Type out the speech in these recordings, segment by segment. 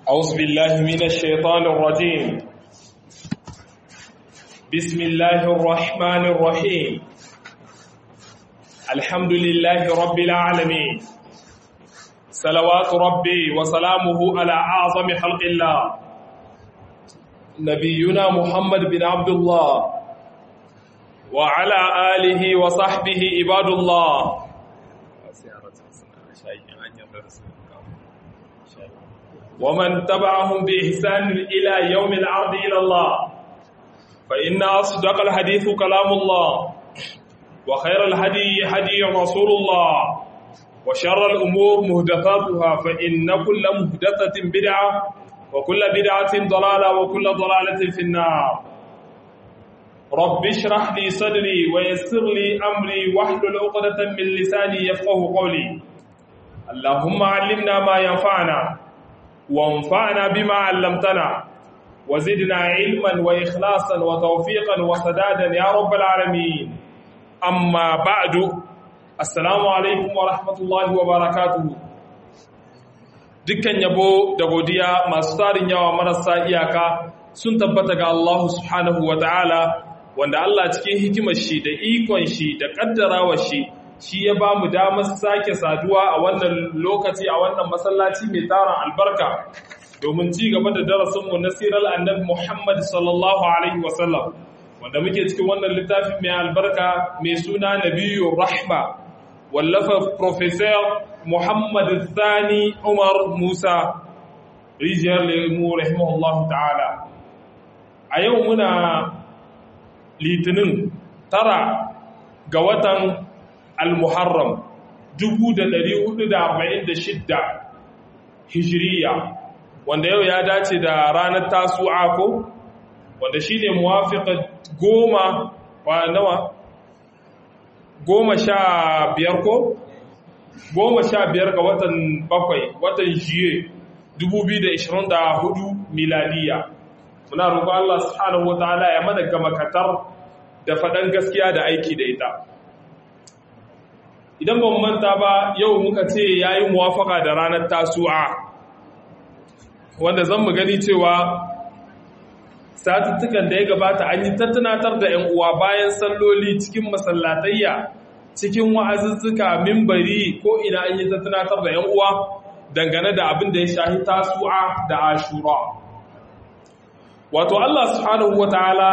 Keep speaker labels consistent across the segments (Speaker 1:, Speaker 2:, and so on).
Speaker 1: أعوذ بالله من الشيطان الرجيم بسم الله الرحمن الرحيم الحمد لله رب العالمين صلوات ربي وسلامه على أعظم خلق الله نبينا محمد بن عبد الله وعلى آله وصحبه عباد الله ومن تبعهم بإحسان إلى يوم العرض إلى الله فإن أصدق الحديث كلام الله وخير الهدي هدي رسول الله وشر الأمور مهدثاتها فإن كل مهدثة بدعة وكل بدعة ضلالة وكل ضلالة في النار رب اشرح لي صدري ويسر لي أمري واحلل عقدة من لساني يفقه قولي اللهم علمنا ما ينفعنا وانفعنا بما علمتنا وزدنا علما وإخلاصا وتوفيقا وسدادا يا رب العالمين أما بعد السلام عليكم ورحمة الله وبركاته dukkan yabo da godiya masu tarin yawa marasa iyaka sun tabbata ga Allah subhanahu wa ta'ala wanda Allah cikin hikimar shi da ikon shi da kaddarawa shi shi ya ba mu damar sake saduwa a wannan lokaci a wannan masallaci mai taron albarka domin ci gaba da darasinmu na sirar annabi Muhammad sallallahu alaihi wasallam wanda muke cikin wannan littafin mai albarka mai suna Nabiyyu Rahma wallafa Professor Muhammad Sani Umar Musa rijiyar lemu rahimahullahu ta'ala a yau muna litinin tara ga watan al-muharram 1446 hijiriya wanda yau ya dace da ranar tasu'a ko wanda shi ne muwafiƙa goma wa nawa goma sha biyar ko goma sha biyar ga watan bakwai watan jiye 2024 miladiya muna roƙon Allah subhanahu wa ta'ala ya mana gama katar da faɗan gaskiya da aiki da ita idan ban manta ba yau muka ce yayi muwafaka da ranar tasu'a wanda zan mu gani cewa satuttukan da ya gabata an yi tattunatar da 'yan uwa bayan salloli cikin masallatayya cikin wa'azuzzuka mimbari ko ina an yi tattunatar da 'yan uwa dangane da abin da ya shahi tasu'a da ashura wato Allah subhanahu wataala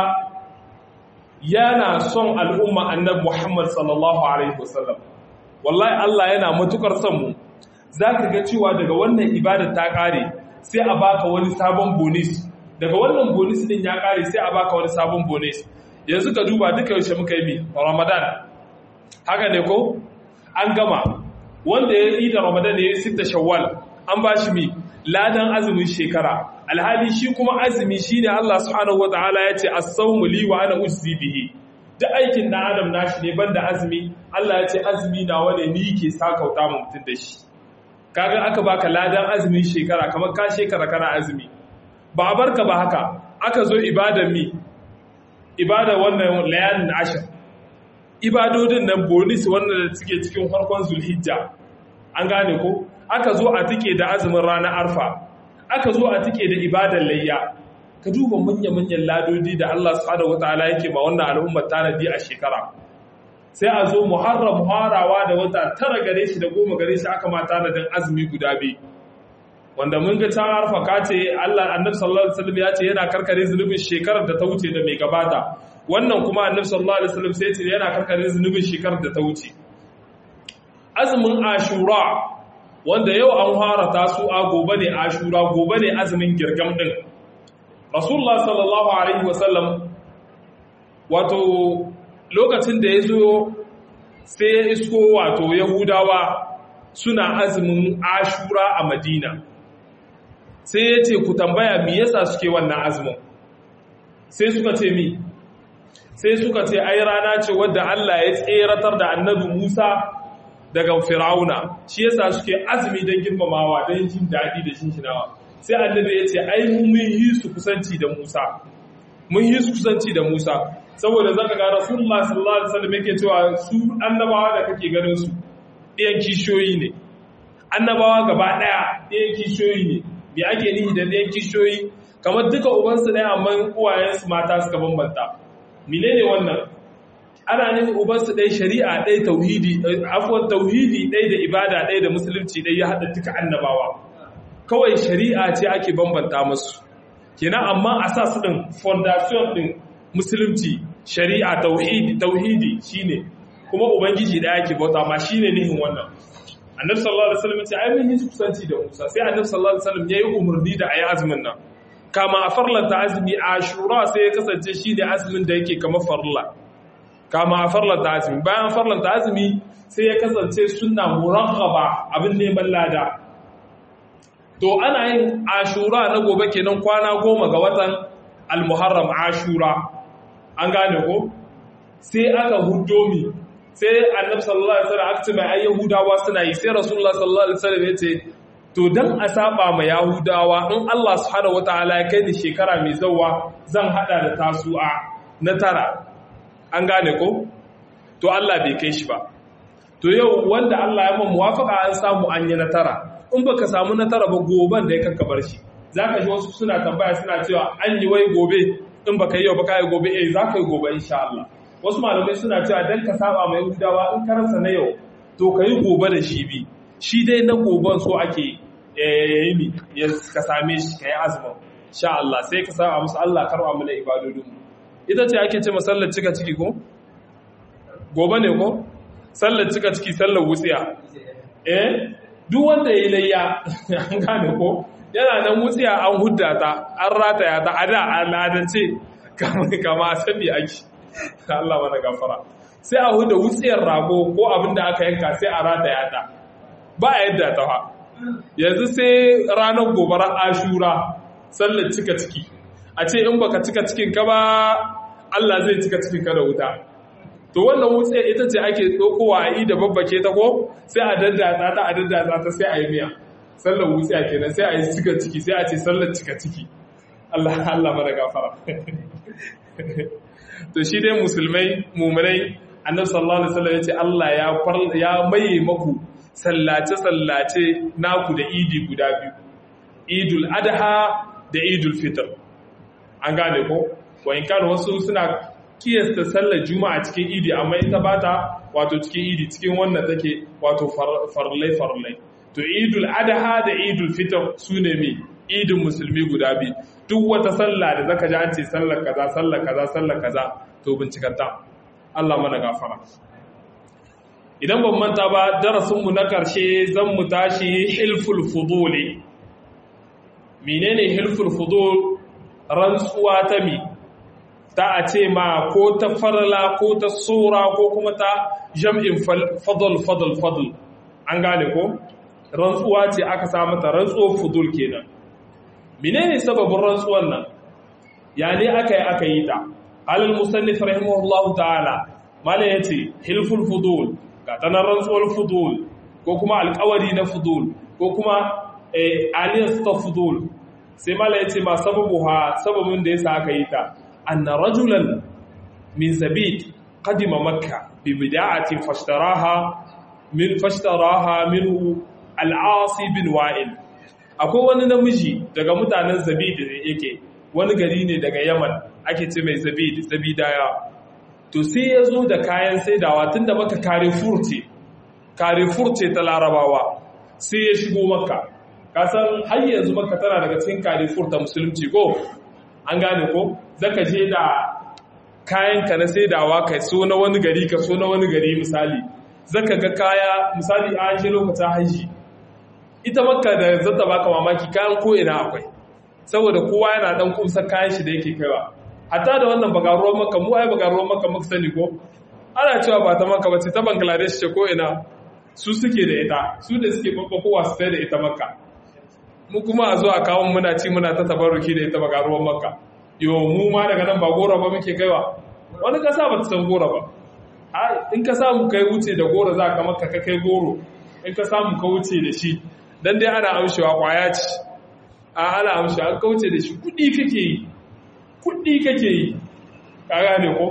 Speaker 1: yana son al'umma annabi Muhammad sallallahu alaihi wasallam wallahi Allah yana matukar son mu zaka ga cewa daga wannan ibada ta kare sai a baka wani sabon bonus daga wannan bonus din ya kare sai a baka wani sabon bonus yanzu ka duba duka yaushe muka yi mi Ramadan haka ne ko an gama wanda ya yi da Ramadan ya yi sita Shawwal an ba shi mi ladan azumin shekara alhali shi kuma azumi shine Allah subhanahu wataala ya ce as-sawmu li wa ana ujzi bihi duk aikin na adam nashi ne banda azumi Allah ya ce azumi na wane ni ke sakauta mu mutun da shi kaga aka baka ladan azumin shekara kamar ka shekara kana azumi ba a barka ba haka aka zo ibadar mi ibada wannan layalin ashir ibadodin nan bonus wannan da suke cikin farkon zulhijja an gane ko aka zo a tike da azumin ranar arfa aka zo a tike da ibadar layya ka duba manya-manyan ladodi da Allah subhanahu wataala yake ba wannan al'ummar tanadi a shekara sai a zo muharram harawa da wata tara gare shi da goma gare shi aka ma tanadin azumi guda biyu wanda mun ga can arfa ka ce Allah annabi sallallahu alaihi wasallam ya ce yana karkare zunubin shekarar da ta wuce da mai gabata wannan kuma annabi sallallahu alaihi wasallam sai ce yana karkare zunubin shekarar da ta wuce azumin ashura wanda yau an fara tasu'a gobe ne ashura gobe ne azumin girgam din rasulullah sallallahu alaihi wasallam wato lokacin da ya zo sai ya isko wato yahudawa suna azumin ashura a madina sai ya ce ku tambaya mi yasa suke wannan azumin sai suka ce mi sai suka ce ai rana ce wadda Allah ya tseratar da annabi Musa daga Firauna shi yasa suke azumi don girmamawa don jin daɗi da shinshinawa sai annabi ya ce ai mun yi su kusanci da Musa mun yi su kusanci da Musa saboda zaka ga Rasulullah sallallahu alaihi wasallam yake cewa su annabawa da kake ganin su ɗiyan kishiyoyi ne annabawa gaba ɗaya ɗiyan kishiyoyi ne me ake nihi da ɗayan kishiyoyi kamar duka ubansu ɗaya amma uwayensu mata suka bambanta menene wannan ana nufin ubansu ɗaya shari'a ɗaya tauhidi afuwan tauhidi ɗaya da ibada ɗaya da musulunci ɗaya ya haɗa duka annabawa kawai shari'a ce ake bambanta masu kenan amma a sa su ɗin fondation ɗin musulunci shari'a tauhidi tauhidi shine kuma ubangiji ɗaya ke bauta ma shine nihin wannan annabi sallallahu alaihi wasallam ya ce ai mun yi kusanci da Musa sai annabi sallallahu alaihi wasallam yayi umarni da ayi azumin nan kama a farlanta azumi ashura sai ya kasance shine azumin da yake kamar farla kama a farlanta azumi bayan farlanta azumi sai ya kasance sunna muraghaba abin neman lada to ana yin ashura na gobe kenan kwana goma ga watan al-muharram ashura an gane ko sai aka huddo mi sai annabi sallallahu alaihi wasallam aka mai ayyahudawa suna yi sai rasulullah sallallahu alaihi wasallam ya ce to dan a saba ma yahudawa in Allah subhanahu wataala ya kai ni shekara mai zawa zan hada da tasu'a na tara an gane ko to Allah bai kai shi ba to yau wanda Allah ya mun muwafaka an samu an yi na tara in baka samu na tara ba goban da ya kanka bar shi zaka ji wasu suna tambaya suna cewa an yi wai gobe in baka yi yau baka yi gobe eh zaka yi gobe insha Allah wasu malamai suna cewa dan ka saba mai Yahudawa in ka rasa na yau to kai gobe da shi bi shi dai na goben so ake eh yi ya ka same shi kai azumin insha Allah sai ka saba musu Allah karba mana ibadodin ita ce ake ce masallar cika ciki ko gobe ne ko sallar cika ciki sallar wutsiya eh duk wanda ya layya an gane ko yana nan wutsiya an hudda ta an rataya ta a da al'adance kama sani ake Allah mana gafara sai a huda wutsiyar rago ko abin da aka yanka sai a rataya ta ba a yadda ta ha yanzu sai ranar gobarar ashura sallar cika ciki a ce in baka cika cikin ka ba Allah zai cika cikin ka da wuta to wannan wutsiyar ita ce ake tsokowa a yi da babbake ta ko sai a daddatsa ta a daddatsa ta sai a yi miya sallar wutsiya kenan sai a yi cika ciki sai a ce sallar cika ciki Allah Allah mana gafara to shi dai musulmai mumunai annabi sallallahu alaihi wasallam yace Allah ya ya maye maku sallace sallace naku da idi guda biyu idul adha da idul fitr an gane ko wa in kana wasu suna kiyasta sallar juma'a cikin idi amma ita bata wato cikin idi cikin wannan take wato farlai farlai to idul adha da idul fitr sune mi idin musulmi guda biyu duk wata sallah da zaka ji an ce sallar kaza sallar kaza sallar kaza to bincikanta Allah mana gafara idan ban manta ba darasin mu na karshe zan mu tashi hilful fuduli menene hilful fudul rantsuwa ta mi ta a ce ma ko ta farla ko ta sura ko kuma ta jam'in fadl fadl fadl an gane ko rantsuwa ce aka sa mata rantsuwar fudul kenan menene sababin rantsuwar nan ya ne aka yi aka yi ta halin musannif rahimahullahu ta'ala malam yace hilful fudul ga tanar rantsuwar fudul ko kuma alƙawari na fudul ko kuma aliyas ta fudul sai malam yace ma sababu ha sababin da yasa aka yi ta anna rajulan min zabit qadima makka bi bida'atin fashtaraha min fashtaraha minhu al-asi bin wa'il akwai wani namiji daga mutanen zabid yake wani gari ne daga yaman ake ce mai zabid zabidaya to sai ya zo da kayan saidawa tun da maka carrefour ce carrefour ce ta larabawa sai ya shigo maka kasan har yanzu maka tana daga cikin carrefour ta musulunci ko an gane ko zaka je da kayan ka na saidawa kai so na wani gari ka so na wani gari misali zaka ga kaya misali an shi lokacin haji ita makka da zata baka mamaki kayan ko ina akwai saboda kowa yana dan kumsa kayan shi da yake kaiwa hatta da wannan bagaruwar makka mu ai bagaruwar makka muka sani ko ana cewa ba ta makka ba ce ta bangladesh ce ko ina su suke da ita su da suke babbakowa su da ita makka mu kuma a zo a kawo muna ci muna ta tabarruki da ita bagaruwar makka yo mu ma daga nan ba gora ba muke kaiwa wani kasa ba ta san gora ba in ka samu kai wuce da gora za ka makka ka kai goro in ka samu ka wuce da shi dan dai ana amshewa kwaya ce a ana amshewa an kauce da shi kudi kake yi kudi kake yi ka gane ko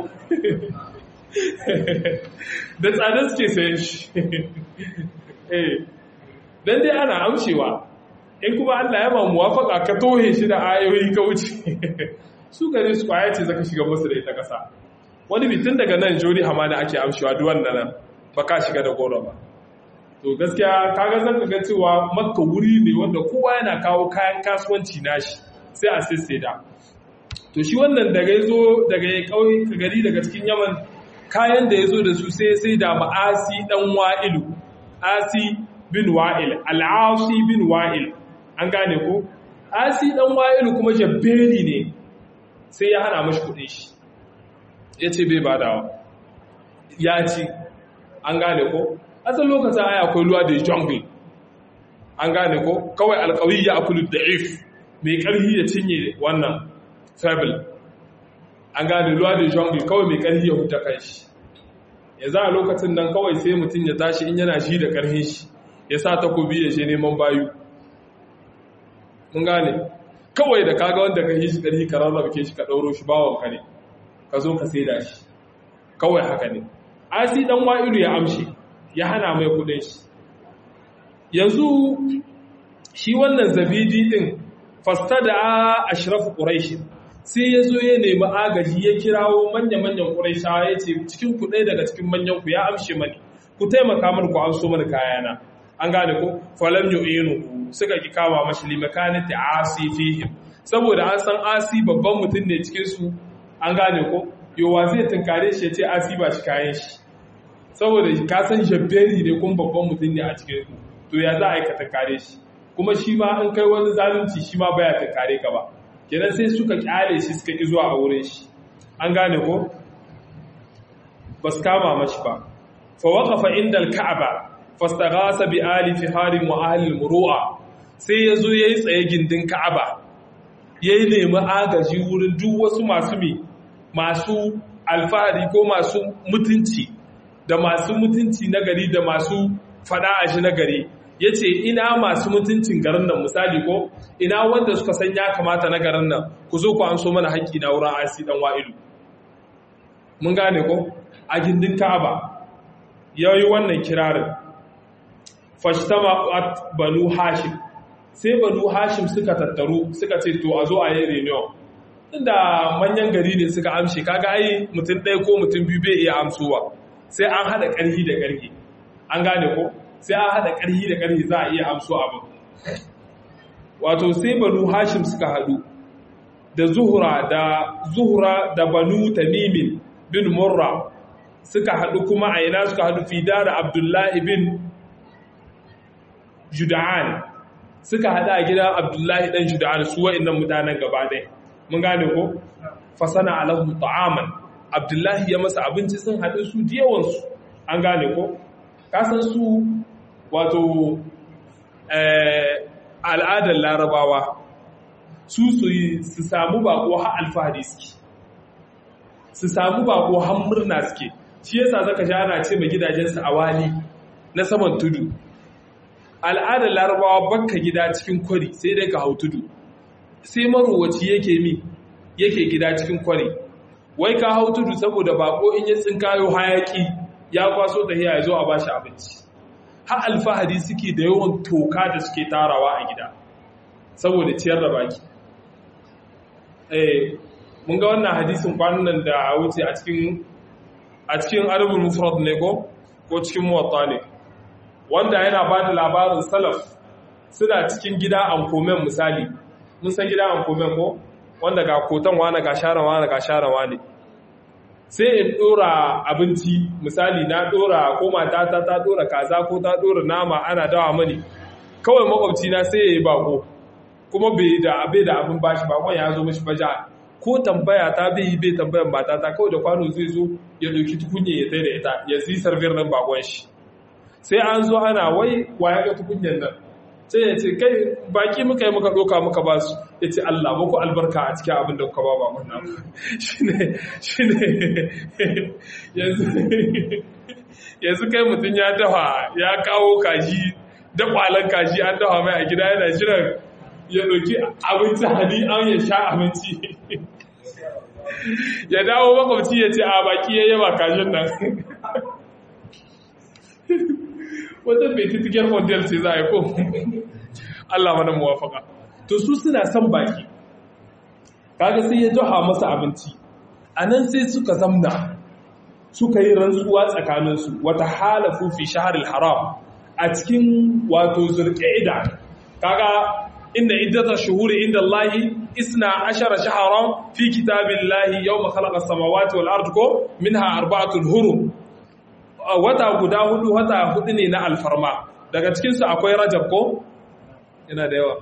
Speaker 1: da tsada suke sayan shi eh dan dai ana amshewa in kuma Allah ya ma muwafaka ka tohe shi da ayoyi ka wuce su gare su kwaya ce zaka shiga musu da ita kasa wani bitin daga nan jori hamada ake amshewa duk wannan ba ka shiga da goro ba to gaskiya kaga zan ga cewa makka wuri ne wanda kowa yana kawo kayan kasuwanci nashi sai a sisseda to shi wannan daga yazo daga ya kauye gari daga cikin yaman kayan da yazo da su sai sai da ma'asi dan wa'ilu asi bin wa'il al'asi bin wa'il an gane ko asi dan wa'ilu kuma jabbeli ne sai ya hana mashi kudin shi yace bai badawa ya ci an gane ko asan lokacin aya akwai luwa da jungle an gane ko kawai alkawi ya akulu da'if mai karhi ya cinye wannan fable an gane luwa da jungle kawai mai karhi ya huta kai shi ya za a lokacin nan kawai sai mutum ya tashi in yana shi da karhin shi ya sa takobi ya je neman bayu mun gane kawai da kaga wanda ka yi shi karhi ka rarraba ke shi ka ɗauro shi bawon ka ne ka zo ka saida shi kawai haka ne asi dan wa'ilu ya amshi ya hana mai kudin shi yanzu shi wannan zabidi din fastada ashraf quraish sai yazo ya nemi agaji ya kirawo manya-manyan quraishawa yace cikin ku daga cikin manyan ku ya amshe mani ku taimaka mani ku amso mani kayana an gane ko falam yu'inu suka ki kama mashi limakanati asi fihim saboda an san asi babban mutum ne cikin su an gane ko yowa zai tunkare shi ya ce asi ba shi kayan shi saboda ka san jabberi ne kuma babban mutum ne a cikin su to ya za a aikata kare shi kuma shi ma an kai wani zalunci shi ma baya ta kare ka ba kenan sai suka kyale shi suka ki zuwa a wurin shi an gane ko ba su kama mashi ba fa waqafa inda al-ka'aba fastaghasa bi ali fiharin wa ahli al-muru'a sai yazo yayi tsaye gindin ka'aba yayi nemi agaji wurin duk wasu masu mi masu alfahari ko masu mutunci da masu mutunci na gari da masu fada a shi na gari ya ce ina masu mutuncin garin nan misali ko ina wanda suka san ya kamata na garin nan ku zo ku an so mana haƙƙi na wurin asi dan wa'ilu mun gane ko a gindin ka'aba ya yi wannan kirarin fashtama at banu hashim sai banu hashim suka tattaru suka ce to a zo a yi reunion inda manyan gari ne suka amshe kaga ai mutum ɗaya ko mutum biyu bai iya amsowa sai an haɗa ƙarfi da ƙarfi an gane ko sai an haɗa ƙarfi da ƙarfi za a iya amso abin wato sai banu hashim suka haɗu da zuhura da zuhura da banu tamimin bin murra suka haɗu kuma a ina suka haɗu fi da abdullahi bin juda'an suka haɗu a gidan abdullahi ɗan juda'an su wa'innan mutanen gaba ɗaya mun gane ko fasana alahu ta'aman abdullahi ya masa abinci sun haɗu su yawansu an gane ko kasan su wato al'adar larabawa su su samu bako har alfahari suke su samu bako har murna suke shi yasa zaka ji ana ce mai gidajensu a wali na saman tudu al'adar larabawa bakka gida cikin kwari sai dai ka hau tudu sai marowaci yake mi yake gida cikin kwari wai ka hau tudu saboda bako in ya tsinkayo hayaki ya kwaso da ya zo a bashi abinci har alfahari suke da yawan toka da suke tarawa a gida saboda ciyar da baki eh mun ga wannan hadisin kwanan nan da wuce a cikin a cikin arabul mufrad ne ko ko cikin muwatta ne wanda yana ba da labarin salaf suna cikin gida an komen misali mun san gida an komen ko wanda ga kotan wane ga sharan wane ga sharan wane sai in dora abinci misali na dora ko matata ta dora kaza ko ta dora nama ana dawa mani kawai makwabci na sai ya yi bako kuma bai da abe da abin bashi bakon ya zo mashi baja ko tambaya ta bai yi bai tambayan matata kawai da kwano zai zo ya dauki tukunye ya tsaye da ita ya zi sarfiyar nan bakon shi sai an zo ana wai wa ya ga tukunyen nan sai ya ce kai baki muka yi muka doka muka ba su ya ce Allah muku albarka a cikin abin da kuka ba ba wannan shi ne yanzu kai mutum ya dafa ya kawo kaji da kwalan kaji an dafa mai a gida yana jiran ya ɗauki abinci hali an ya sha abinci ya dawo makwabci ya ce a baki ya yaba kajin nan wata bai titikiyar model ce za a yi ko Allah mana muwafaka to su suna son baki kaga sai ya joha masa abinci anan sai suka zamna suka yi rantsuwa tsakaninsu wata halafu fi shaharil haram a cikin wato zulqa'ida kaga inda iddata shuhuri inda Allahi isna ashara shaharan fi kitabillahi yawma khalaqa as-samawati wal ardi ko minha arba'atun hurum wata guda hudu wata hudu ne na alfarma daga cikin su akwai rajab ko yana da yawa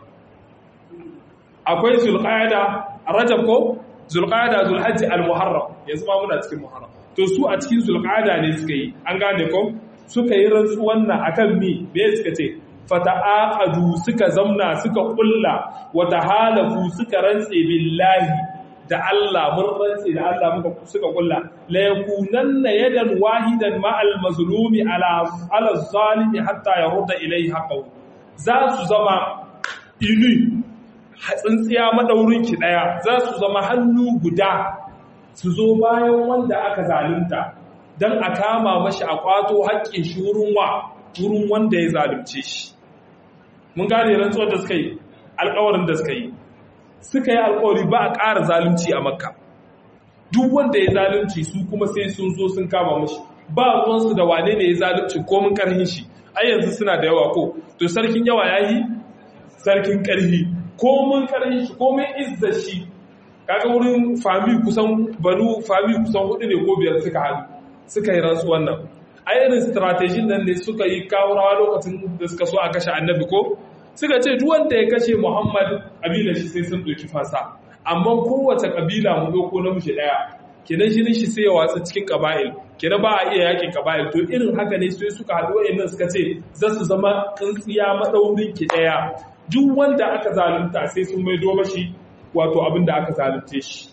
Speaker 1: akwai zulqa'ada rajab ko zulqa'ada zulhajji al-muharram yanzu ma muna cikin muharram to su a cikin zulqa'ada ne suka yi an gane ko suka yi rantsuwan nan akan mi me suka ce fata'aqadu suka zamna suka kulla wa tahalafu suka rantse billahi da Allah mun rantse da Allah muka suka kulla la yakunanna yadan wahidan ma al mazlumi ala ala zalimi hatta yarda ilayhi haqqahu za su zama ilu tsintsiya madaurin ki daya za su zama hannu guda su zo bayan wanda aka zalunta dan a kama mashi a kwato haƙƙin shi wurin wa wurin wanda ya zalunce shi mun gane rantsuwar da suka yi alkawarin da suka yi suka yi alkawari ba a ƙara zalunci a makka duk wanda ya zalunci su kuma sai sun zo sun kama mashi ba ruwansu da wane ne ya zalunci komin ƙarhin shi ai yanzu suna da yawa ko to sarkin yawa ya yi sarkin ƙarhi komin ƙarhin shi komin izza shi kaga wurin fami kusan banu fami kusan hudu ne ko biyar suka haɗu suka yi rantsuwan nan a irin strategy nan ne suka yi kawurawa lokacin da suka so a kashe annabi ko suka ce duk wanda ya kashe muhammad kabila shi sai sun ɗauki fasa amma kowace kabila mu ɗauko namiji ɗaya kenan shi shi sai ya watsa cikin kaba'il kenan ba a iya yakin kaba'il to irin haka ne sai suka haɗu wa'annan suka ce za su zama tsintsiya maɗaurin ki ɗaya duk wanda aka zalunta sai sun maido mashi wato abin da aka zalunce shi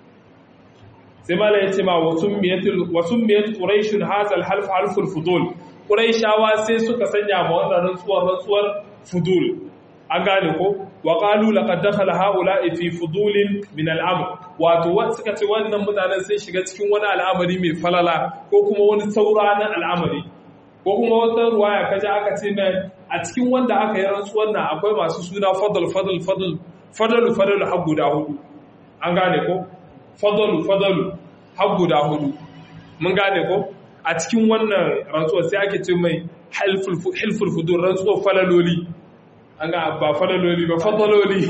Speaker 1: sai mala ya ce ma wasun miyat ƙuraishin hazal half halful fudul ƙuraishawa sai suka sanya ma wannan rantsuwar rantsuwar fudul an gane ko wa qalu laqad dakhala haula'i fi fudulin min al'amr wato wa suka ce wannan mutanen sai shiga cikin wani al'amari mai falala ko kuma wani saura na al'amari ko kuma wata ruwaya kaje aka ce mai a cikin wanda aka yi rantsuwar nan akwai masu suna fadl fadl fadl fadl fadl har guda hudu an gane ko fadalu fadalu har guda hudu mun gane ko a cikin wannan rantsuwar sai ake ce mai hilful fudur rantsuwar falaloli an ga ba falaloli ba fadaloli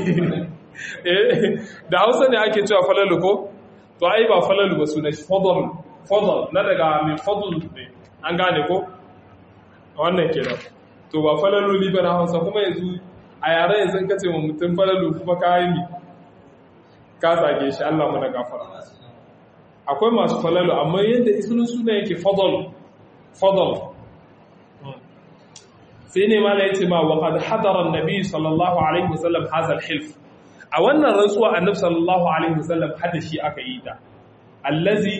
Speaker 1: da hausa ne ake cewa falalu ko to ai ba falalu ba suna shi fadal fadal na daga mai fadal ne an gane ko wannan kenan to ba falaloli ba na hausa kuma yanzu a yare yanzu kace wa mutum falalu kuma kayan ka zage shi Allah mana gafara akwai masu falalu amma yadda isunin suna yake fadal fadal sai ne mala yace ma wa qad hadara an-nabi sallallahu alaihi wasallam hadha al-hilf a wannan rantsuwa annabi sallallahu alaihi wasallam hada shi aka yi ta allazi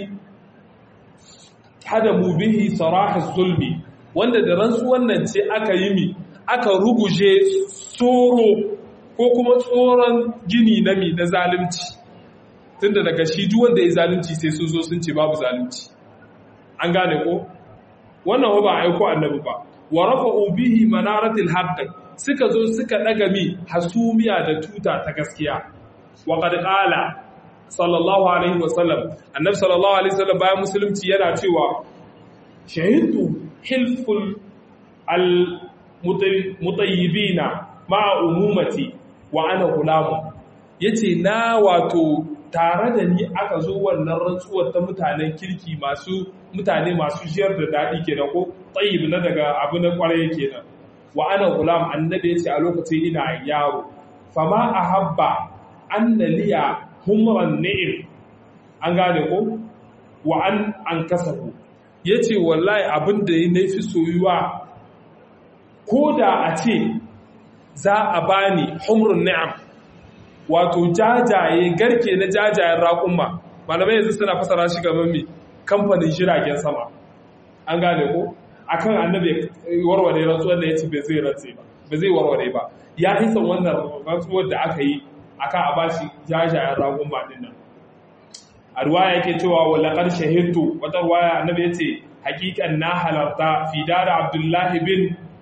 Speaker 1: hadamu bihi sarah az-zulmi wanda da rantsuwan nan ce aka yi mi aka ruguje tsoro ko kuma tsoron gini na mi na zalunci tunda daga shi duk wanda ya zalunci sai sun zo sun ce babu zalunci an gane ko wannan ba aiko annabi ba wa rafa'u bihi manaratil haqq suka zo suka daga mi hasumiya da tuta ta gaskiya wa qad qala sallallahu alaihi wasallam annabi sallallahu alaihi wasallam bayan musulunci yana cewa shahidtu hilful al mutayyibina ma'a umumati wa ana gulamu yace na wato tare da ni aka zo wannan rantsuwar ta mutanen kirki masu mutane masu jiyar da daɗi kenan ko tsayib na daga abu na kwarai kenan wa ana gulam annabi yace a lokacin ina yaro fama ahabba anna liya humran ni'im an gane ko wa an an kasabu yace wallahi abin da ya fi soyuwa ko da a ce za a bani humrun ni'am wato jajaye garke na jajayen raƙumma malamai yanzu suna fasara shi gaban mai kamfanin jiragen sama an gane ko akan annabi warware rantsuwar da ya ce bai zai rantse ba ba zai warware ba ya hisan wannan rantsuwar da aka yi akan a bashi jajayen raƙumma din nan a ruwaya yake cewa wa laqad shahidtu wata ruwaya annabi yace hakikan na halarta fi dara abdullahi bin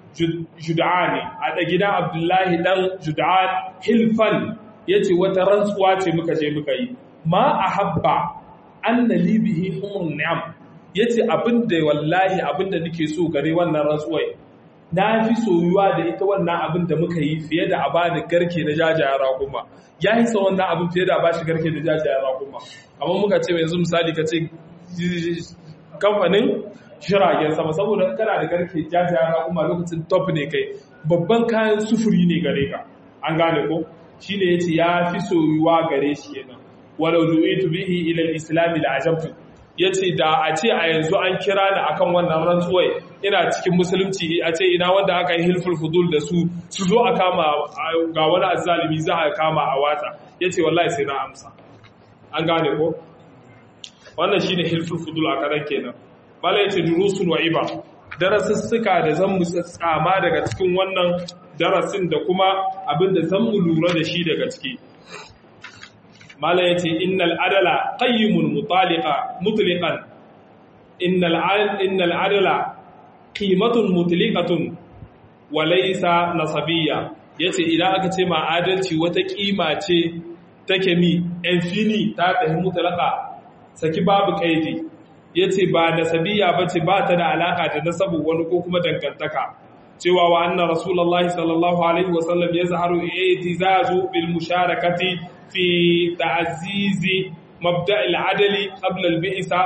Speaker 1: jud'ani a da gidan abdullahi dan jud'an hilfan yace wata rantsuwa ce muka je muka yi ma ahabba anna li bihi humrun ni'am yace abinda wallahi abinda nake so gare wannan rantsuwai na fi soyuwa da ita wannan abin da muka yi fiye da a bani garke na jajayen rakuma ya yi sa wannan abin fiye da a bashi garke na jajayen rakuma amma muka ce yanzu misali ka ce kamfanin shiragen sama saboda kana da garke jajayen rakuma lokacin top ne kai babban kayan sufuri ne gare ka an gane ko shi ne ya ce ya fi soyuwa gare shi kenan walau du'itu bihi ila al-islam la ajabtu ya ce da a ce a yanzu an kira ni akan wannan rantsuwai ina cikin musulunci a ce ina wanda aka yi hilful fudul da su su zo a kama ga wani azzalimi za a kama a watsa ya ce wallahi sai na amsa an gane ko wannan shine hilful fudul a karan kenan bala ya ce durusun wa iba darasussuka da zan mu tsama daga cikin wannan darasin da kuma abin da zan mu lura da shi daga ciki mala ya ce innal adala qayyimun mutaliqa mutliqan innal innal adala qimatun mutliqatun wa laysa nasabiyya yace idan aka ce ma adalci wata kima ce take mi infini ta tahi mutlaqa saki babu kaidi yace ba nasabiyya bace ba ta da alaka da nasabu wani ko kuma dangantaka cewa wa anna rasulullahi sallallahu alaihi wasallam yazharu i'tizazu bil musharakati في تعزيز مبدأ العدل قبل البئسة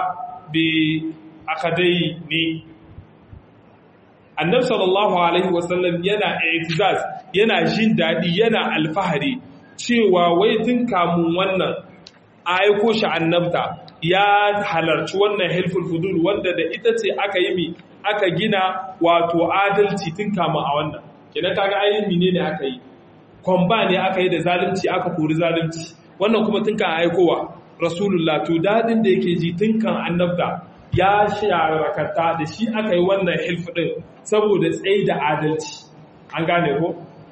Speaker 1: بأخدين annabi sallallahu alaihi wasallam yana i'tizaz yana jin dadi yana alfahari cewa wai tun kamun wannan a aiko shi annabta ya halarci wannan hilful fudul wanda da ita ce aka yi mi aka gina wato adalci tun kamun a wannan kenan kaga ayin menene aka yi kwamba ne aka yi da zalunci aka kori zalunci wannan kuma tun kan aikowa rasulullah to dadin da yake ji tun kan annabta ya sharakata da shi aka yi wannan hilf din saboda tsayi da adalci an gane ko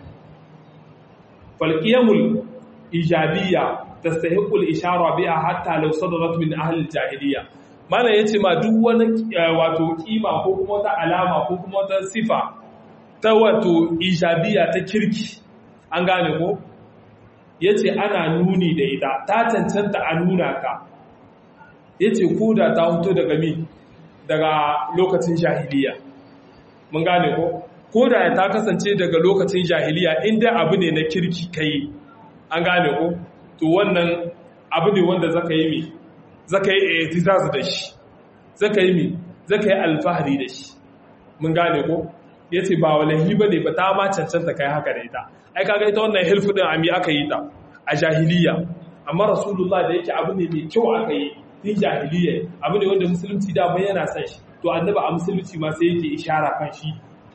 Speaker 1: falqiyamul ijabiyya tastahiqul ishara biha hatta law sadarat min ahli jahiliya malam yace ma duk wani wato kima ko kuma wata alama ko kuma wata sifa ta wato ijabiyya ta kirki an gane ko ya ce ana nuni da ita ta cancanta a nuna ka ya ce ko da ta hoto daga mi daga lokacin jahiliya mun gane ko ko da ta kasance daga lokacin jahiliya inda abu ne na kirki kai an gane ko to wannan abu ne wanda zaka yi mi zaka yi etizaz da shi zaka yi mi zaka yi alfahari da shi mun gane ko ya ce ba walahi ba ne ba ta ma cancanta kai haka da ita ai kaga ita wannan hilfu din ami aka yi ta a jahiliya amma rasulullah da yake abu ne mai kyau aka yi din jahiliya abu ne wanda musulunci da bai yana san shi to annabi a musulunci ma sai yake ishara kan shi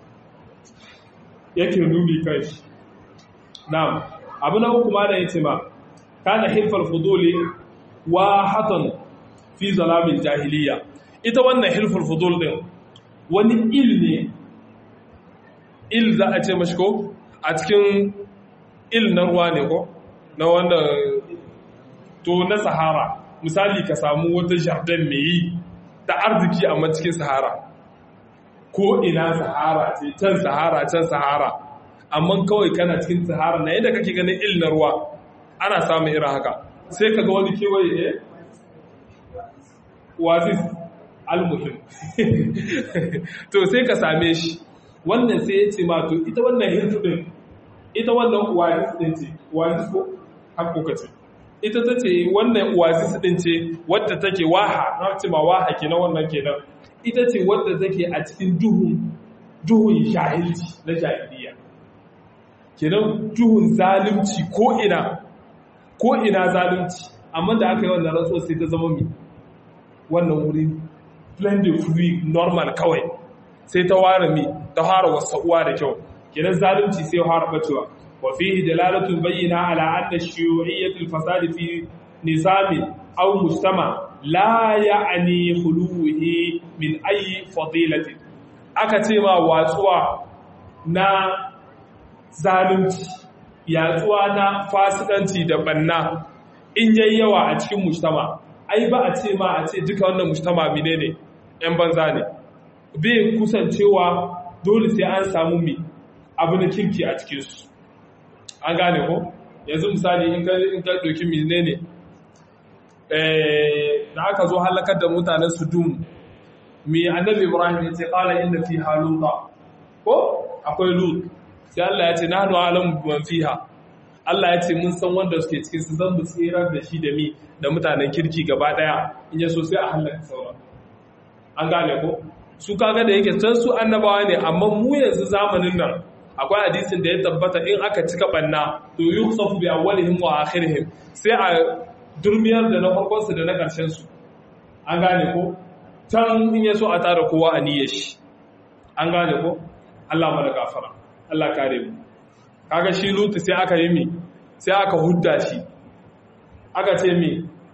Speaker 1: yake nuni kan shi na'am abu na uku ma da yace ma kana hilfal fuduli wa hatan fi zalamin jahiliya ita wannan hilful fudul din wani il ne il za a ce mashi ko a cikin il na ruwa ne ko na wanda to na sahara misali ka samu wata jardin mai yi ta arziki amma cikin sahara ko ina sahara ce can sahara can sahara amma kawai kana cikin sahara na yadda kake ganin il na ruwa ana samun irin haka sai ka ga wani kewaye eh wazis almuhim to sai ka same shi wannan sai ya ce ma to ita wannan hirtu din ita wannan wazis din ce wazis ko hakuka ce ita ta ce wannan wazis din ce wadda take waha na ce ma waha kenan wannan kenan ita ce wadda take a cikin duhun duhun jahilci na jahiliya kenan duhun zalunci ko ina ko ina zalunci amma da aka yi wannan rantsuwa sai ta zama mi wannan wuri splendid free normal kawai sai ta ware mi ta fara wasa uwa da kyau kenan zalunci sai fara bacewa wa fihi dalalatun bayyana ala anna shuyu'iyyatul fasad fi nizami aw mujtama la ya'ni khuluhi min ayi fadilati aka ce ma watsuwa na zalunci yatsuwa na fasikanci da banna in yayi yawa a cikin mujtama ai ba a ce ma a ce duka wannan mujtama menene yan banza ne bai kusancewa dole sai an samu mai abu na kirki a cikinsu an gane ko yanzu misali in ka ɗauki mine ne da aka zo halakar da mutanen sudum mai annabi ibrahim ya ce ƙala inda fi haluta ko akwai lut sai Allah ya ce na hannu alamu ban fiha Allah ya ce mun san wanda suke cikin su zan mu tsirar da shi da mi da mutanen kirki gaba daya in ya so sai a halaka sauran an gane ko su kaga da yake can su annabawa ne amma mu yanzu zamanin nan akwai hadisin da ya tabbata in aka cika banna to yusuf bi awwalihim wa akhirihim sai a durmiyar da na farkon su da na karshen su an gane ko can in ya so a tara kowa a niyyar shi an gane ko Allah mana gafara Allah kare mu kaga shi lutu sai aka yi mi sai aka hudda shi aka ce mi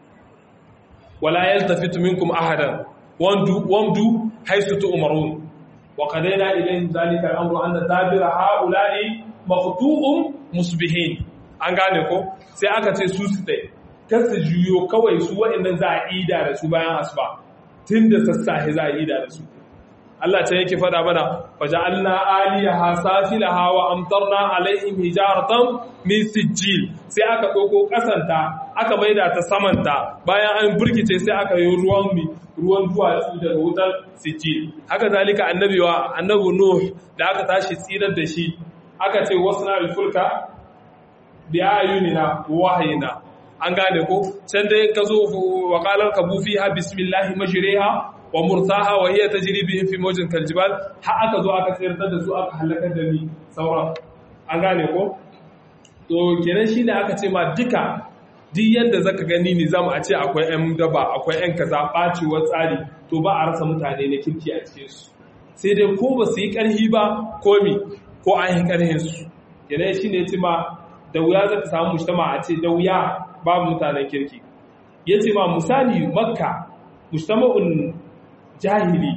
Speaker 1: wala yaltafitu minkum ahadan wamdu wamdu haythu tu'marun wa qadayna ilayhim dhalika al-amru anna dabira ha'ula'i maqtu'un musbihin an gane ko sai aka ce su su dai kasu juyo kawai su waɗannan za a ida da su bayan asuba tunda sassahe za a ida da su Allah ta yake fada mana faja'alna aliyaha safilaha wa amtarna alaihim hijaratan min sijil sai aka doko kasanta aka maida ta samanta bayan an burkice sai aka yi ruwan mi ruwan duwatsu daga wutar sijil haka zalika annabi wa annabi nuh da aka tashi tsirar da shi aka ce wasna al-fulka bi ayunina wahayina an gane ko can dai ka zo wa qalar kabu fiha bismillah majriha wa murtaha wa hiya tajri bihim fi mawjin kaljibal har aka zo aka tsayar da su aka halaka da ni sauran an gane ko to kenan shine aka ce ma duka duk yadda zaka gani ne zamu a ce akwai ƴan daba akwai ƴan kaza bacewar tsari to ba a rasa mutane na kirki a cikin su sai dai ko ba su yi ƙarhi ba ko mi ko an yi ƙarhin su kenan shine ya ce ma da wuya zaka samu mujtama a ce da wuya babu mutanen kirki yace ma misali makka mujtama'un jahili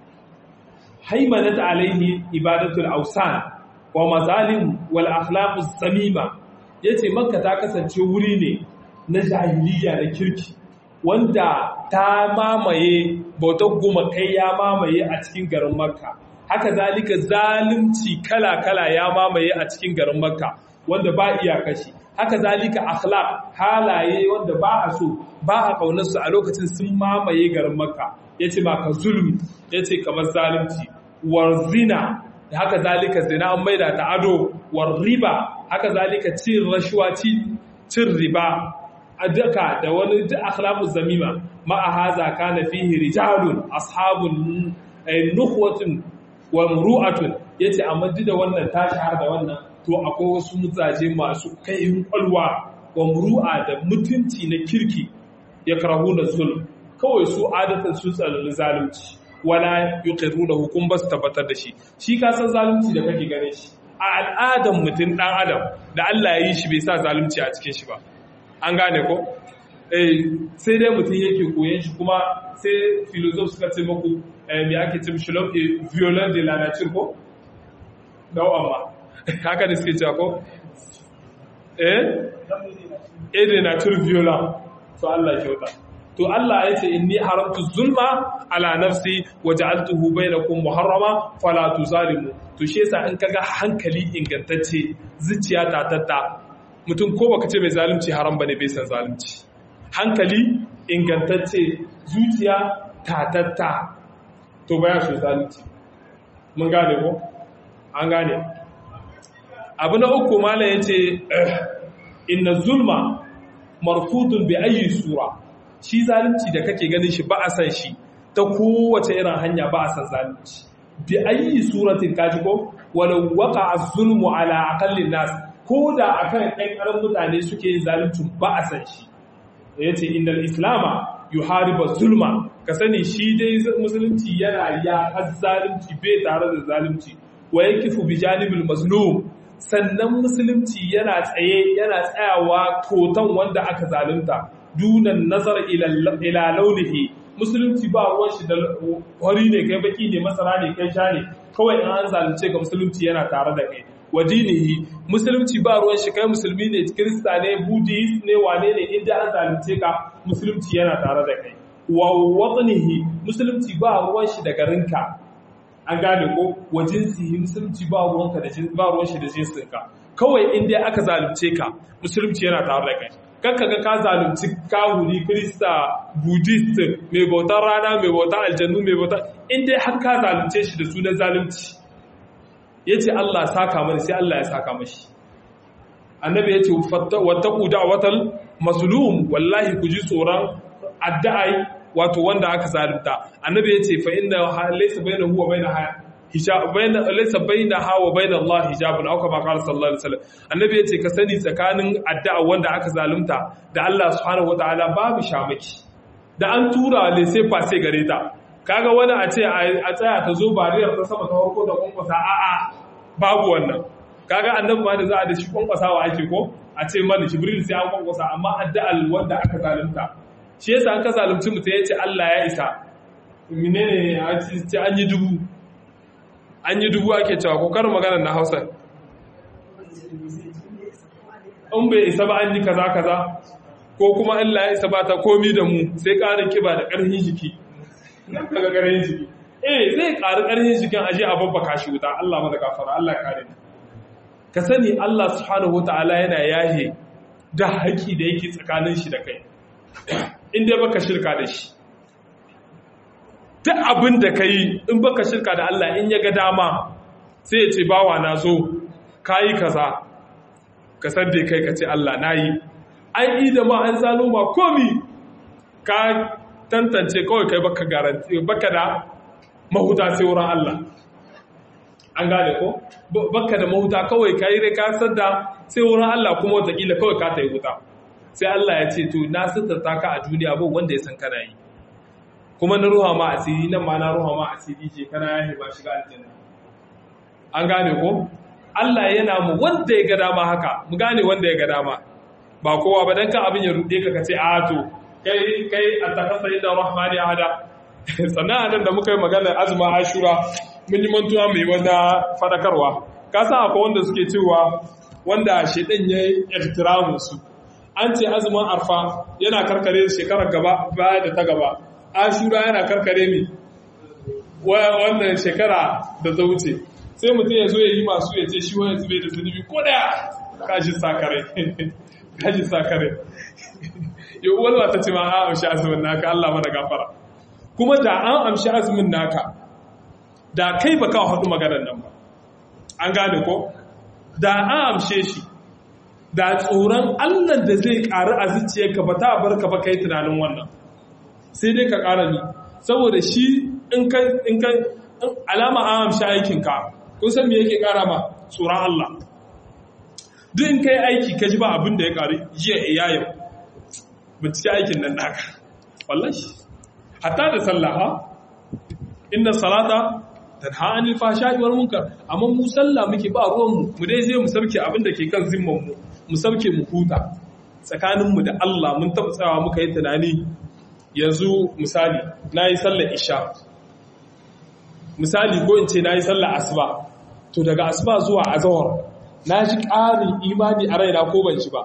Speaker 1: haimanat alaihi ibadatul ausan wa mazalim wal akhlaqus samima yace makka ta kasance wuri ne na jahiliya na kirki wanda ta mamaye bautar gumakai ya mamaye a cikin garin makka haka zalika zalunci kala-kala ya mamaye a cikin garin makka wanda ba iyakashi haka zalika akhlaq halaye wanda ba a so ba a kaunarsu a lokacin sun mamaye garin makka yace ba ka zulmi yace kamar zalunci war zina haka zalika zina an maida ta ado war riba haka zalika cin rashuwa cin riba a duka da wani duk akhlaqu zamima ma haza kana fihi rijalun ashabun nukhwatun wa muru'atun yace amma duk da wannan ta shahar da wannan to akwai wasu mutsaje masu kaihin kwalwa wa muru'a da mutunci na kirki ya karahu na zulm kawai su adatan su tsalalli zalunci wala yuqiruna hukum bas tabbatar da shi shi ka san zalunci da kake gane shi a al'adan mutum dan adam da Allah ya yi shi bai sa zalunci a cikin shi ba an gane ko eh sai dai mutum yake koyon shi kuma sai philosophe suka ce muku me ake ce mishi violent de la nature ko dawo amma haka da suke cewa ko eh eh de nature violent to Allah kyauta to Allah ya ce inni haramtu zulma ala nafsi wa ja'altuhu bainakum muharrama fala tuzalimu to shi yasa in kaga hankali ingantacce zuciya ta tatta mutum ko baka ce mai zalunci haram bane bai san zalunci hankali ingantacce zuciya ta tatta to baya so zalunci mun gane ko an gane abu na uku mala yace inna zulma marfudun bi ayi sura shi zalunci da kake ganin shi ba a san shi ta kowace irin hanya ba a san zalunci bi ayi suratin kaji ko walau waqa az-zulmu ala aqallin nas ko da akan ɗan ƙaran mutane suke yin zalunci ba a san shi yace innal islama yuharibu zulma ka sani shi dai musulunci yana ya zalunci bai tare da zalunci wa yakifu bi janibil mazlum sannan musulunci yana tsaye yana tsayawa kotan wanda aka zalunta dunan nazar ila launihi musulunci ba ruwan shi da wari ne kai baki ne masara ne kai sha ne kawai in an zalunce ka musulunci yana tare da kai wa dinihi musulunci ba ruwan shi kai musulmi ne kirista ne buddhist ne wane ne inda an zalunce ka musulunci yana tare da kai wa watnihi musulunci ba ruwan shi da garinka an gane ko wa jinsihi musulunci ba ruwanka da ba ruwan shi da jinsinka kawai in dai aka zalunce ka musulunci yana tare da kai kakka ga ka zalunci kahuri krista buddhist mai bautar rana mai bautar aljannu mai bautar in dai har ka zalunce shi da sunan zalunci yace Allah saka mani sai Allah ya saka mashi annabi yace wattaqu da'watal mazlum wallahi ku ji tsoron addu'ai wato wanda aka zalunta annabi yace fa inna laysa bainahu wa bainaha hijab bayna laysa bainaha wa bain Allah hijabun aw kama qala sallallahu alaihi wasallam annabi yace ka sani tsakanin addu'a wanda aka zalunta da Allah subhanahu wataala babu shamaki da an tura le sai fa sai gare ta kaga wani a ce a tsaya ta zo bariyar ta sama ta farko da kwankwasa a'a babu wannan kaga annabi ma da za a da shi kwankwasawa ake ko a ce mana jibril sai an kwankwasa amma addu'al wanda aka zalunta shi yasa an ka zalunci mutum ya ce Allah ya isa menene a ce an yi dubu an yi dubu ake cewa ko karin magana na Hausa in bai isa ba an yi kaza kaza ko kuma Allah ya isa ba ta komi da mu sai ƙarin kiba da ƙarfin jiki daga ƙarfin jiki eh zai ƙari ƙarfin jikin aje a babbaka shi wuta Allah mana gafara Allah kare ni ka sani Allah subhanahu wata'ala yana yahe da haƙi da yake tsakanin shi da kai in dai baka shirka da shi duk abin da ka yi in baka shirka da Allah in ya ga dama sai ya ce bawa na zo ka yi kaza ka sadde kai ka ce Allah na yi an yi da ma an zalo ma komi ka tantance kawai kai baka garanti baka da mahuta sai wurin Allah an gane ko baka da mahuta kawai kai dai ka sadda sai wurin Allah kuma watakila kawai ka ta yi wuta sai Allah ya ce to na sitarta ka a duniya ba wanda ya san kana yi kuma na ruha ma asiri nan ma na ruha ma asiri ce kana ya ba shiga aljanna an gane ko Allah yana mu wanda ya ga dama haka mu gane wanda ya ga dama ba kowa ba dan ka abin ya rude ka kace a to kai kai atakasa inda rahmani ahada sannan nan da muka yi maganar azuma ashura mun yi mantuwa mai wanda fadakarwa ka san akwai wanda suke cewa wanda shedan ya ihtiramu su an ce azumin arfa yana karkare shekarar gaba baya da ta gaba ashura yana karkare mi wannan shekara da ta wuce sai mutum ya zo ya yi masu ya ce shi wani zube da zunubi ko da kashi sakare kashi sakare yau walwa ta ce ma an amshi azumin naka Allah mana gafara kuma da an amshi azumin naka da kai ba kawo haɗu maganar nan ba an gane ko da an amshe shi da tsoron Allah da zai ƙari a zuciyarka ba ta bar ka ba kai tunanin wannan sai dai ka ƙara ni saboda shi in ka alama an amshi aikinka kun san me yake ƙara ma tsoron Allah duk in kai aiki ka ji ba abin da ya ƙari jiya iya yau bincike aikin nan naka wallahi hatta da sallah ha inna salata tanha anil fahsha'i wal munkar amma mu sallah muke ba ruwan mu mu dai zai mu sauke abin da ke kan zimman mu mu sauke mu huta tsakanin mu da Allah mun taɓa tsawa muka yi tunani yanzu misali nayi sallar isha misali ko in ce nayi sallar asuba to daga asuba zuwa azhar na ji ƙarin imani a raina ko ban shi ba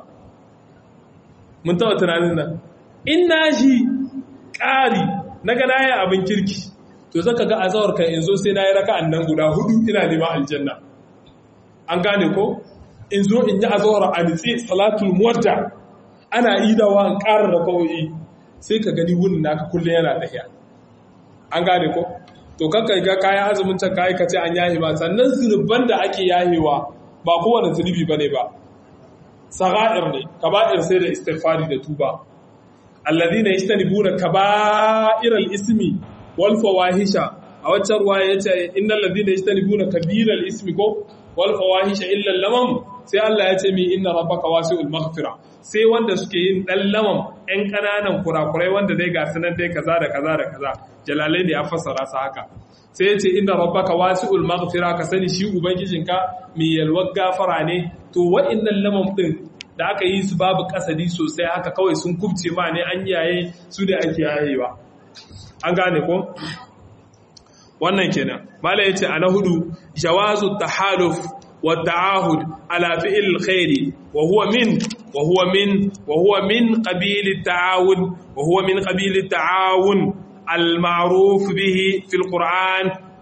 Speaker 1: mun taɓa tunanin nan in na ji ƙari na ga na yi abin kirki to zaka ga azawar kan in zo sai na yi raka'an nan guda hudu ina neman aljanna an gane ko in zo in yi azawar a nitse salatul muwadda ana idawa in ƙara da kawai sai ka gani wunin naka kullum yana tafiya an gane ko to kanka ga kayan azumin can kayi ka ce an yahe ba sannan zunuban da ake yahewa ba kowane zunubi bane ba sagha'ir ne kaba'ir sai da istighfari da tuba alladhina yastanibuna kaba'iral ismi wal fawahisha a waccan ruwa yace innal ladhina yastanibuna kabiral ismi ko wal fawahisha illa lamam sai Allah ya ce mi inna rabbaka wasi'ul maghfira sai wanda suke yin dan lamam ɗan kananan kurakurai wanda dai ga sanan dai kaza da kaza da kaza jalalai ne ya fassara su haka sai ya ce inna rabbaka wasi'ul maghfira ka sani shi ubangijinka mai yalwar gafara ne to wa'annan lamam din da aka yi su babu kasadi sosai haka kawai sun kubce ma ne an yaye su da ake yayewa an gane ko wannan kenan mala yace ana hudu jawazu tahaluf wa ta'ahud ala fi'l alkhairi wa huwa min wa huwa min wa huwa min qabil at-ta'awun wa huwa min qabil at-ta'awun al-ma'ruf bihi fi al-Qur'an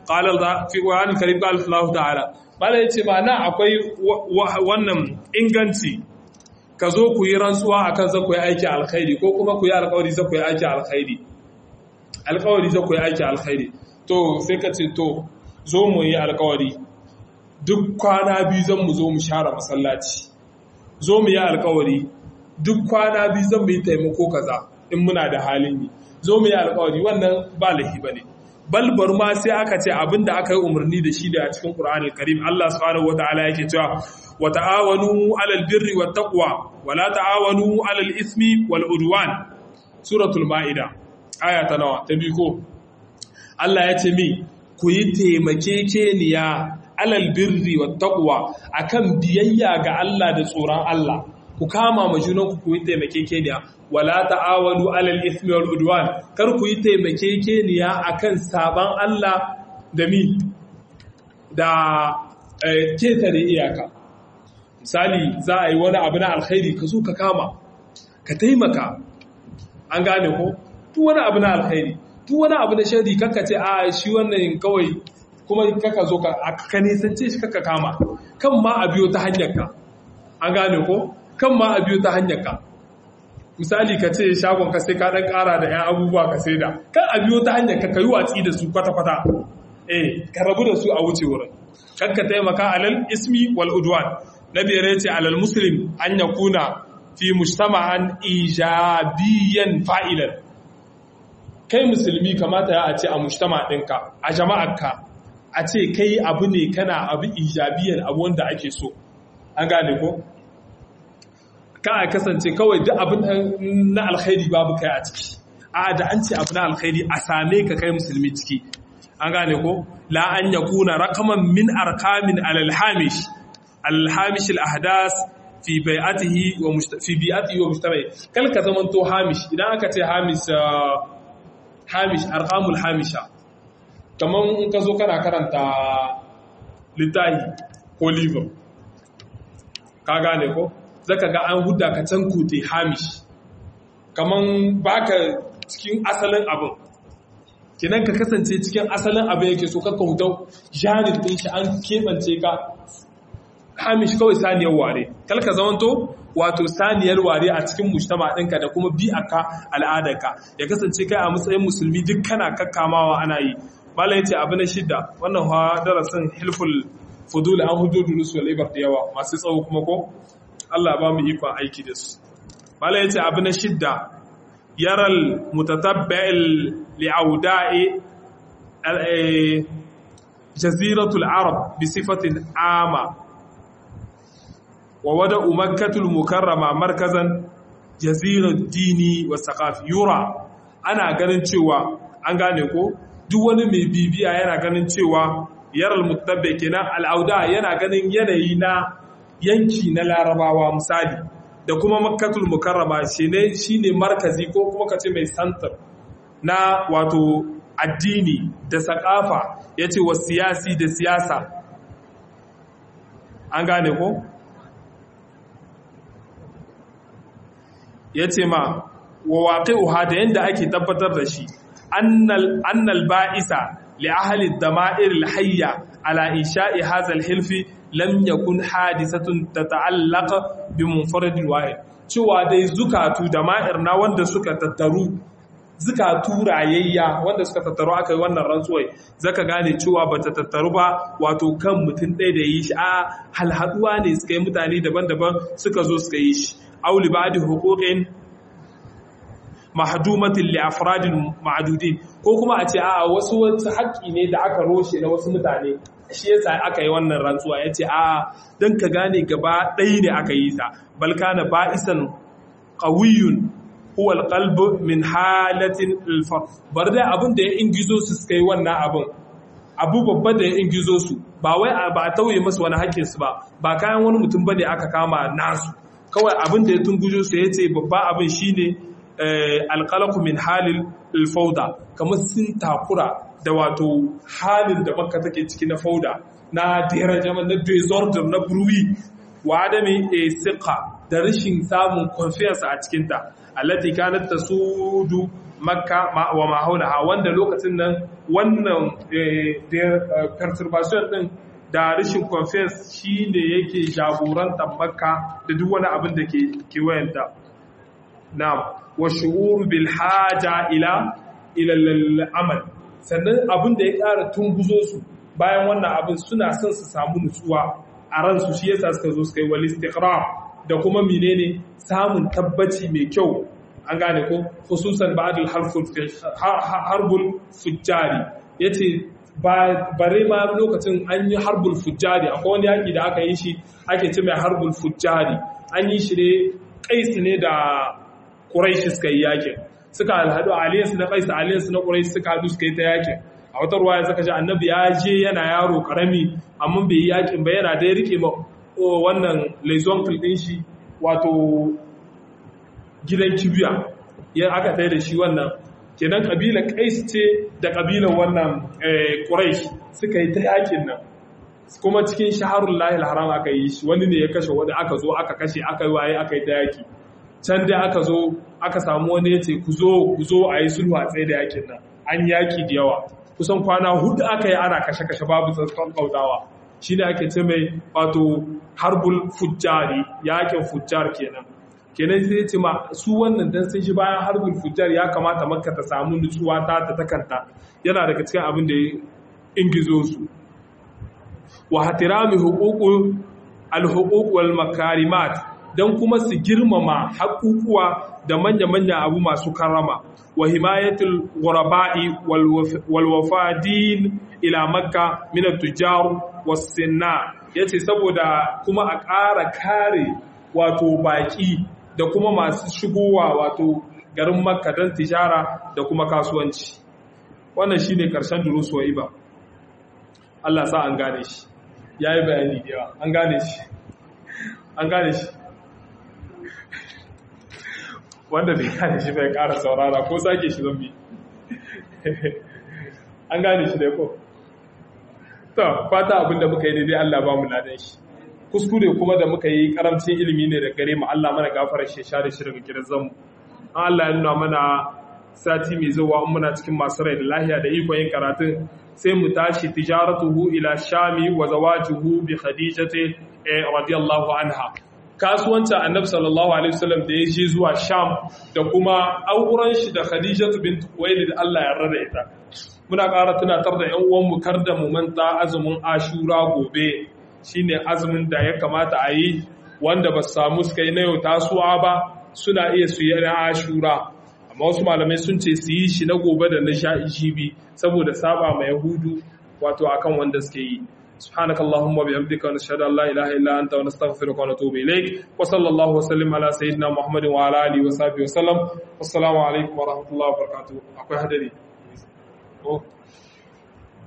Speaker 1: qala fi qur'anil karim qala Allah ta'ala bala yace ma na akwai wannan inganci ka zo ku yi rantsuwa akan za ku yi aiki alkhairi ko kuma ku yi alkawari za ku yi aiki alkhairi alkawari za ku yi aiki alkhairi to sai ka ce to zo mu yi alkawari duk kwana biyu zan mu zo mu share masallaci zo mu yi alkawari duk kwana biyu zan mu yi taimako kaza in muna da halin yi zo mu yi alkawari wannan ba lahi bane balbar ma sai aka ce abinda aka yi umarni da shi da a cikin Qur'anul Karim Allah subhanahu wataala yake cewa wa ta'awanu 'alal birri wat taqwa wa la ta'awanu 'alal ismi wal udwan suratul maida aya ta nawa ta biyu ko Allah ya ce mi ku yi taimakekeniya alal birri wat taqwa akan biyayya ga Allah da tsoron Allah ku kama ma junanku ku yi taimakekeniya wala ta'awanu alal ismi wal udwan kar ku yi taimakekeniya akan saban Allah da mi da ketare iyaka misali za a yi wani abu na alkhairi ka zo ka kama ka taimaka an gane ko duk wani abu na alkhairi duk wani abu na shari kaka ce a shi wannan kawai kuma kaka zo ka nisance shi kaka kama kan ma a biyo ta hanyar ka an gane ko kan ma a biyo ta hanyar ka misali ka ce shagon ka sai ka dan kara da 'yan abubuwa ka sai da kan a biyo ta hanyar ka kayi watsi da su kwata-kwata eh ka rabu da su a wuce wurin kan ka taimaka alal ismi wal udwan na biyar ce alal muslim an yakuna fi mujtama'an ijabiyan fa'ilan kai musulmi kamata ya a ce a mujtama ɗinka a jama'arka a ce kai abu ne kana abu ijabiyan abu wanda ake so an gane ko ka a kasance kawai duk abin na alkhairi babu kai a ciki a da an ce abu na alkhairi a same ka kai musulmi ciki an gane ko la an yakuna raqaman min arkamin alal hamish al hamish al ahdas fi bai'atihi wa fi bi'atihi wa mujtama'i kal ka zaman to hamish idan aka ce hamish hamish arqamul hamisha kaman in ka zo kana karanta littahi ko liver ka gane ko zaka ga an huda ka can kute hamish kaman baka cikin asalin abin kinan ka kasance cikin asalin abin yake so kakka hutau jarin din shi an keɓance ka hamish kawai saniyar ware kalka zamanto wato saniyar ware a cikin mujtama ɗinka da kuma bi'aka al'adarka ya kasance kai a matsayin musulmi duk kana kakkamawa ana yi malam yace abu na shidda wannan ha darasin hilful fudul an hududu rusul ibar da yawa masu tsawo kuma ko Allah ba mu ikon aiki da su malam yace abu na shidda yaral mutatabba'il li'auda'i jaziratul arab bi sifatin ama wa wada umakkatul mukarrama markazan jazirar dini wa saqafi yura ana ganin cewa an gane ko duk wani mai bibiya yana ganin cewa yaral mutabbe kenan al'auda yana ganin yanayi na yanki na larabawa misali da kuma makkatul mukarrama shine shine markazi ko kuma kace mai santar na wato addini da sakafa yace wa siyasi da siyasa an gane ko ya ce ma wa waƙi'uha da yadda ake tabbatar da shi annal ba'isa li ahli dama'ir al-hayya ala insha'i hadha al-hilfi lam yakun hadisatun tata'allaq bi munfarid wahid cewa dai zukatu dama'ir na wanda suka tattaru zukatu rayayya wanda suka tattaru aka yi wannan rantsuwai zaka gane cewa bata tattaru ba wato kan mutum ɗaya da yi shi a halhaduwa ne suka yi mutane daban-daban suka zo suka yi shi aw li ba'di huquqin mahdumatin li afradin ma'dudin ko kuma a ce a wasu wasu haƙƙi ne da aka roshe na wasu mutane shi yasa aka yi wannan rantsuwa yace a dan ka gane gaba ɗaya ne aka yi ta bal kana ba'isan qawiyyun huwa alqalb min halatin alfa bar dai abin da ya ingizo su suka yi wannan abin abu babba da ya ingizo su ba wai ba a tauye masu wani haƙƙin su ba ba kayan wani mutum bane aka kama nasu kawai abin da ya tungujo su ya ce babba abin shi ne alƙalaku min halin alfauda kamar sun takura da wato halin da makka take ciki na fauda na derajaman na disorder na bruwi wa adami a siƙa da rashin samun confiance a cikinta allati kanat tasudu makka wa ma haulaha wanda lokacin nan wannan perturbation din da rashin confiance shine yake jagorantar makka da duk wani abin da ke kewayenta na'am wa shu'ur bil haja ila ila al-amal sannan abin da ya ƙara tunguzo su bayan wannan abin suna son su samu nutsuwa a ransu shi yasa suka zo suka yi wal istiqrar da kuma menene samun tabbaci mai kyau an gane ko khususan ba'dul harbul fujjari yace bare ma lokacin an yi harbul fujjari akwai wani yaki da aka yi shi ake ce mai harbul fujjari an yi shi ne kaisu ne da quraishi suka yi yakin suka alhadu aliyansu na kaisu aliyansu na quraishi suka hadu suka yi ta yakin a wata ruwa ya saka ji annabi ya je yana yaro karami amma bai yi yakin ba yana da ya rike ma wannan laizon din shi wato gidan kibiya ya aka tai da shi wannan kenan kabilar kais ce da kabilar wannan quraish suka yi ta yakin nan kuma cikin shaharul lahil haram aka yi shi wani ne ya kashe wani aka zo aka kashe aka yi waye aka yi ta yaki can dai aka zo aka samu wani ya ce ku zo ku zo a yi sulhu a tsaye da yakin nan an yaki da yawa kusan kwana hudu aka yi ana kashe-kashe babu tsaskan kautawa shi ne ake ce mai wato harbul fujjari yakin fujjar kenan kenan sai ce ma su wannan dan sun shi bayan harbul fujjar ya kamata makka ta samu nutsuwa ta ta takanta yana daga cikin abin da ya ingizo su wa hatirami huququl al-huquq wal makarimat dan kuma su girmama haƙuƙuwa da manya-manya abu masu karama wa himayatul ghuraba'i wal wafadin ila makka min at-tujar was-sinna yace saboda kuma a ƙara kare wato baki da kuma masu shigowa wato garin makka don tijara da kuma kasuwanci wannan shine karshen durusuwa iba Allah sa an gane shi yayi bayani da yawa an gane shi an gane shi wanda bai gane shi bai ƙara saurara ko sake shi zambi an gane shi da ko to fata abinda muka yi daidai Allah ba mu ladan shi kuskure kuma da muka yi karamcin ilimi ne da gare mu Allah mana gafarar shi share shi daga gidan Allah ya nuna mana sati mai zuwa in muna cikin masu rai da lahiya da ikon yin karatun sai mu tashi tijaratuhu ila shami wa zawajuhu bi khadijati radiyallahu anha kasuwancin annabi sallallahu alaihi wasallam da ya je zuwa sham da kuma auren shi da khadijatu bint khuwailid Allah ya rada ita muna ƙara tunatar da ƴan uwan mu kar da mu manta azumin ashura gobe shine azumin da ya kamata a yi wanda ba su samu suka yi na yau tasuwa ba suna iya su yi na ashura amma wasu malamai sun ce su yi shi na gobe da na sha'ijibi saboda saba ma yahudu wato akan wanda suke yi سبحانك اللهم وبحمدك ونشهد ان لا اله الا انت ونستغفرك ونتوب اليك وصلى الله وسلم على سيدنا محمد وعلى اله وصحبه وسلم والسلام عليكم ورحمه الله وبركاته akwai hadari